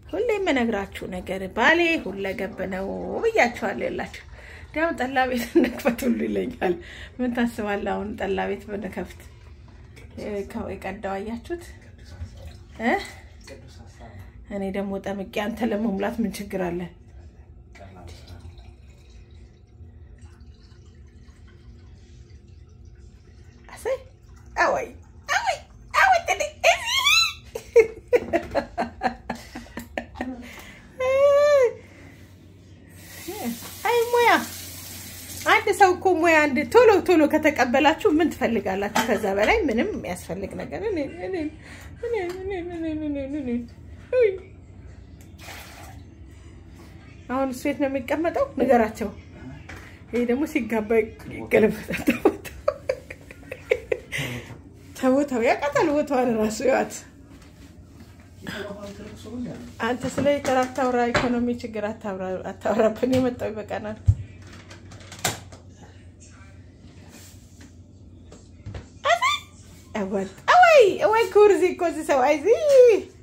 ሁሌ የምነግራችሁ ነገር ባሌ ሁለገብ ነው ብያችኋለሁ። የላችሁ እንዲያውም ጠላ ቤት እንክፈት ሁሉ ይለኛል። ምን ታስባለህ? አሁን ጠላ ቤት ብንከፍት የቀዳው አያችሁት እ እኔ ደግሞ ጠምቄ አንተ ለመሙላት ምን ችግር አለ? አሰይ አወይ አወይ አወይ ተደ አይ ሙያ አንድ ሰው እኮ ሙያ አንድ ቶሎ ቶሎ ከተቀበላችሁ ምን ትፈልጋላችሁ? ከዛ በላይ ምንም የሚያስፈልግ ነገር እኔ እኔ እኔ እኔ እኔ እኔ እኔ እኔ አሁን እሱ የት ነው የሚቀመጠው? ንገራቸው። ይሄ ደግሞ ሲጋባ ይገለበጣል። ተቦታው ያውቃታል። ቦታዋን እራሱ ይዋት። አንተ ስለ ኢተር አታውራ፣ ኢኮኖሚ ችግር አታውራብን። የመጣው ይበቃናል። ወይ ወይ ኩርዚ እኮ እዚህ ሰው አይዚ